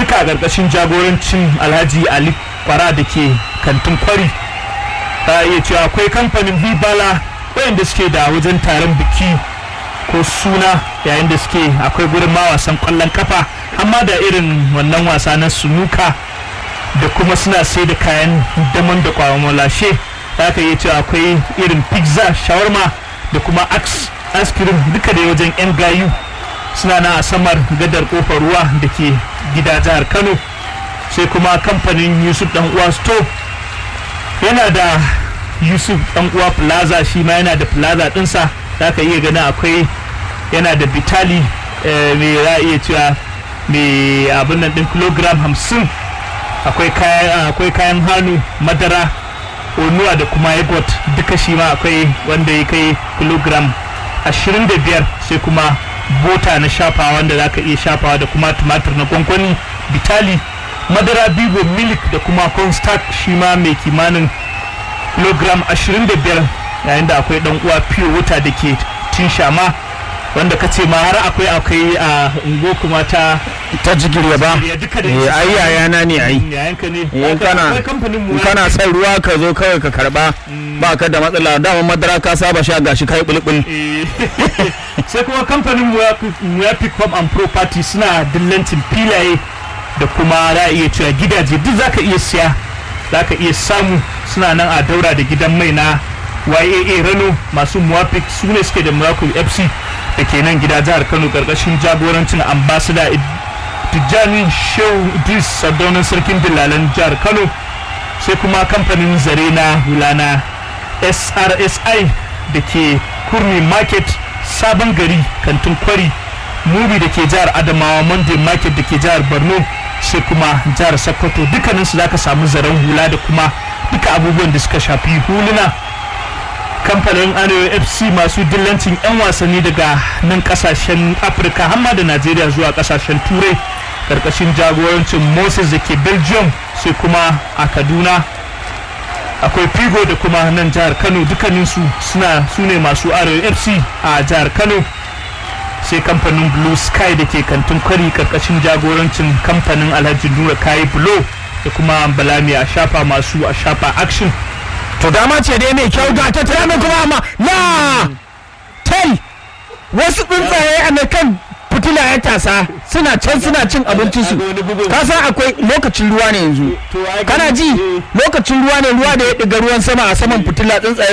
duka a ƙarƙashin jagorancin alhaji ali kwara da ke kantin kwari ta iya cewa akwai kamfanin bibala wayanda suke da wajen taron biki ko suna yayin da suke akwai gurin ma wasan kwallon kafa amma da irin wannan wasa na sunuka da kuma suna sai da kayan daman da kwamalashe za ka iya cewa akwai irin pizza shawarma da kuma ice cream duka da wajen 'yan gayu suna na a samar gadar kofar ruwa da ke gida jihar kano sai kuma kamfanin yusuf dan uwa store yana da yusuf dan uwa plaza shi ma yana da plaza dinsa za ka iya ganin akwai yana da bitali mai za iya cewa mai abin nan din kilogram hamsin akwai kayan hannu madara onuwa da kuma yogurt duka shi ma akwai wanda ya kai kilogram 25 sai kuma bota na shafawa wanda za ka iya shafawa da kuma tumatir na gwangwani bitali madara bigo milk da kuma cornstarch shi ma mai kimanin kilogram 25 yayin da akwai dan uwa pure water da ke tin shama wanda ka ce ma har akwai akwai a ungo kuma ta ta jigirya ba eh ai yayana ne ai yayanka ne in kana in kana son ruwa ka zo kawai ka karba ba ka da matsala dama madara ka saba sha gashi kai bulbul sai kuma kamfanin Muyapic Home and Property suna dillancin filaye da kuma za a iya cewa gidaje duk zaka iya siya zaka iya samu suna nan a daura da gidan mai na YAA Rano masu Muwafiq su ne suke da Muraku FC da ke nan gida jihar Kano karkashin jagorancin ambassador Tijjani Shehu Idris Sardaunan Sarkin Dillalan jihar Kano sai kuma kamfanin zare na hulana SRSI da ke Kurmi Market Sabon Gari Kantin Kwari Mubi da ke jihar Adamawa Monday Market da ke jihar Borno sai kuma jihar Sokoto dukkaninsu za ka samu zaren hula da kuma duka abubuwan da suka shafi huluna kamfanin arewa fc masu dillancin 'yan wasanni daga nan kasashen afirka hamma da najeriya zuwa kasashen turai karkashin jagorancin moses da ke belgium sai kuma a kaduna akwai figo da kuma nan jihar kano dukkaninsu suna su ne masu arewa fc a jihar kano sai kamfanin blue sky da ke kantin kwari karkashin jagorancin kamfanin alhaji nura kayi bulo da kuma balami a shafa masu a shafa action to dama ce dai mai kyau ga ta tana kuma amma na tel wasu tsuntsaye a na kan fitila ya tasa suna can suna cin abincinsu ka san akwai lokacin ruwa ne yanzu kana ji lokacin ruwa ne ruwa da ya ɗiga ruwan sama a saman fitila tsuntsaye